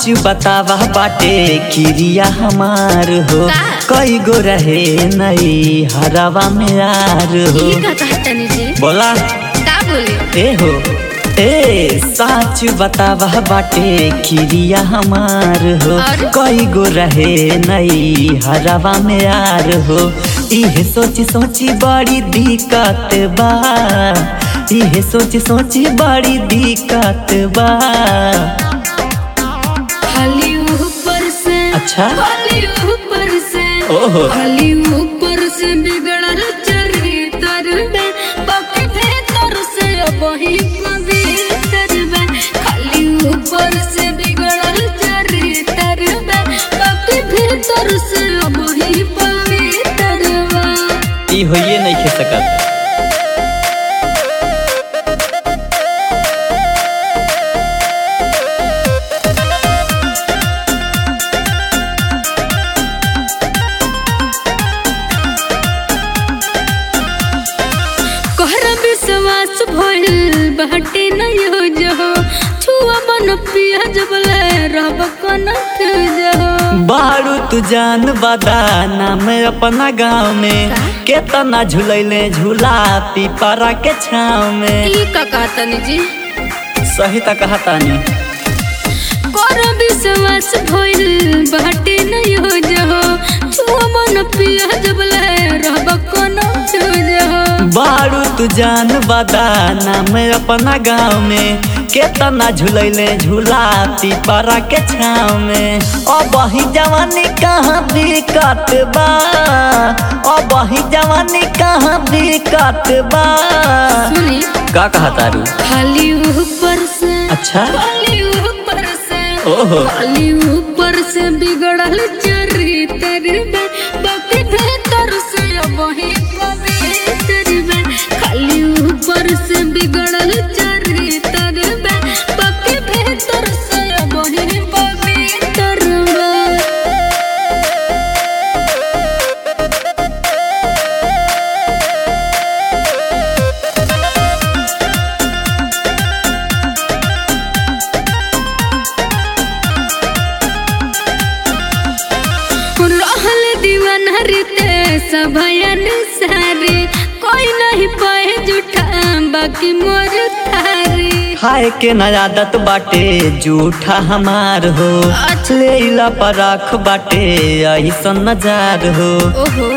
सच बतावा बाटे किरिया हमार हो का? कई गो रहे नई हरावा में यार हो ये का कहतनी जी बोला का बोले ए हो ए सच बतावा बाटे किरिया हमार हो और? कई गो रहे नई हरावा में यार हो इहे सोची सोची बड़ी दिक्कत बा इहे सोची सोची बड़ी दिक्कत बा खाली ऊपर से अच्छा खाली ऊपर से ओहो खाली ऊपर से बिगड़ल चरित्र में बाकी भीतर से वही पवित्र में खाली ऊपर से बिगड़ल चरित्र में बाकी भीतर से वही पवित्र में ई होइए नहीं खे सकत कहर विश्वास भइल बाटे नहीं हो जहो छुआ मन पिया जबले रब कन जहो बारू तू जान बदा नाम अपना गाँव में का? केतना झूलैले झूला पीपरा के छाव में ई का कहतनी जी सही त कहतानी कर विश्वास भइल बाटे नहीं हो जहो छुआ मन पिया जबले रब कन जहो बारू तू जान बदा नाम अपना गाँव में केतना झूलैले झूला पीपरा के छाव में अब ही जवानी कहाँ दिक्कत बा अब ही जवानी कहाँ दिक्कत बा सुनी का कहतारू खाली ऊपर से अच्छा खाली ऊपर से ओहो खाली ऊपर से बिगड़ल चरित्र में बाकी भीतर से वही पवित्र में खाली ऊपर से बिगड़ल चरित्र में बाकी भीतर से वही पवित्र में रहल दीवाना रीते सभयन सारे कोई नहीं पाए जुठा बाकी मोर थारे खाए के न आदत बाटे जूठा हमार हो अच्छा। लेला पर आँख बाटे ऐसन नजार हो ओहो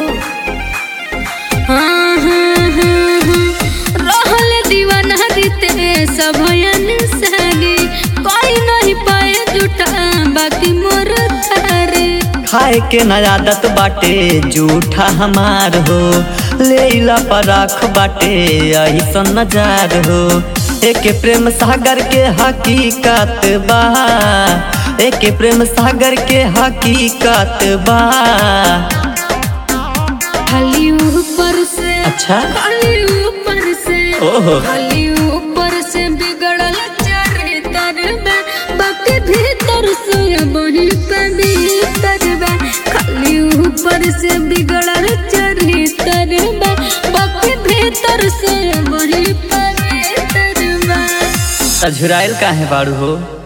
हाँ हाँ हाँ हाँ रहल दीवाना रीते सभयन सारे कोई नहीं पाए जुठा बाकी मोर थारे खाए के न आदत बाटे जूठा हमार हो लेला पर आँख बाटे ऐसन नजार हो एक प्रेम सागर के हकीकत बा एक प्रेम सागर के हकीकत बा खाली ऊपर से अच्छा खाली ऊपर से ओहो खाली ऊपर से बिगड़ल चरित्र में बाकी भीतर से वही पवित्र में खाली ऊपर से बिगड़ल चरित्र में बाकी भीतर से वही पवित्र में झुराइल काहे बाड़ू हो